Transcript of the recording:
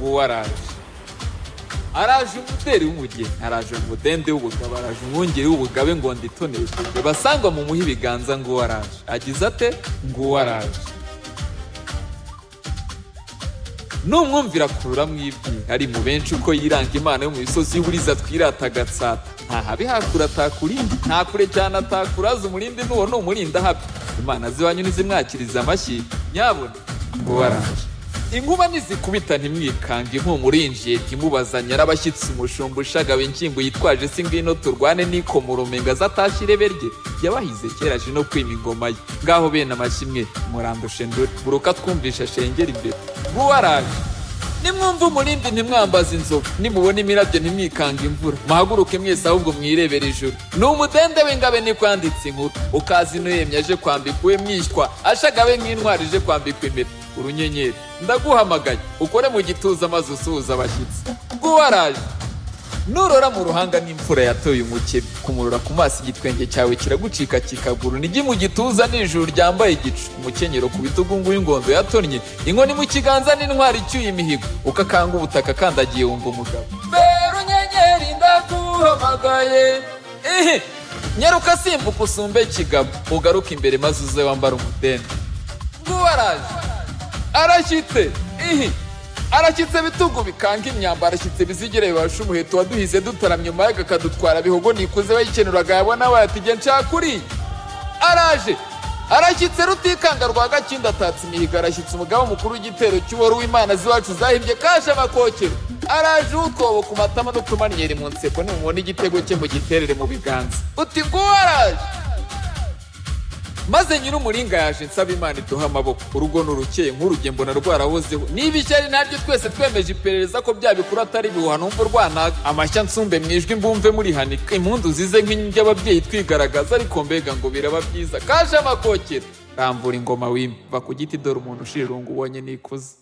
o Araras araje umuteri w'umugeni araje umudende w'ubugabo araje umwungeri w'ubugabe ngo nditonere basangwa mu muhe ibiganza nguwo araje agize ate nguwo araje numwumvira akurura mu ibyi ari mu benshi uko yiranga imana yo mu misozi y'uburiza twirata agatsata ntahabe hakura atakurindi ntakure cyane atakuraza umurindi n'uwo ni umurinda habi imana ziwanyu ntizimwakiriza amashyi nyabuna nguwo araje inkuba nizikubita ntimwikange impumuro yinjiye ntimubaza nyarabashyitsi umushumba ushagawe inshyingo yitwaje se ngwino turwane n'ikomurumenga azatashye irebe rye yabahize kera aje no kwima ingoma ye ngaho bene amashyi murandushe ndore buruka twumvisha shengera imbere nguwaraje nimwumve umurindi ntimwambaze inzovu nimubona imirabyo ntimwikange imvura muhaguruke mwese ahubwo mwirebera ijuru ni umudende w'ingabe ntikwanditse inkuru ukazi n'uyemye aje kwambika uwe mwishywa ashagawe nk'intwari ije kwambikwa impeta urunyenyeri ndaguhamagaye ukore mu gituza maze usuhuza abashyitsi nguwaraje nurora mu ruhanga n'imfura yatoye umukebe kumurora ku maso igitwenge cyawe kiragucika kikaguru nijye mu gituza n'ijuru ryambaye igicu umukenyero ku bitugu w'ingondo yatonnye inkoni mu kiganza n'intwari icyuye imihigo ukakanga ubutaka kandagiye wumva umugabo bero unyenyeri ndaguhamagaye ehe nyaruka simbuka usumbe kigabo ugaruke imbere maze uze wambara umudende nguwaraje arashyitse ihi arashyitse bitugu bikanga imyamba arashyitse bizigire bibasha umuheto waduhize dutaramye umuyaga akadutwara bihogo nikuze bayikenuraga yabona bayatijye nshakuri araje arashyitse rutikanga rwa gakinda atatse imihigo arashyitse umugabo mukuru w'igitero cy'uwari w'imana z'iwacu zahimbye kaje amakokero araje utwobo ku matama n'utumanyeri mu nseko nimubona igitego cye mugiterere mu biganza uti nguwo araje maze nyir'umuringa yaje nsaba imana iduhe amaboko urugo nurukeye nk'urugendo mbona rwarahozeho niba ishyari naryo twese twemeje iperereza ko bya bikuru atari ibihuha numva urwanaga amashya nsumbe mu ijwi mbumve murihanika impundu zize nk'inyo ababyeyi twigaragaza ariko mbega ngo biraba byiza kaje amakokera rambura ingoma wimba va ku giti dore umuntu ushira irungu ubonye nikuze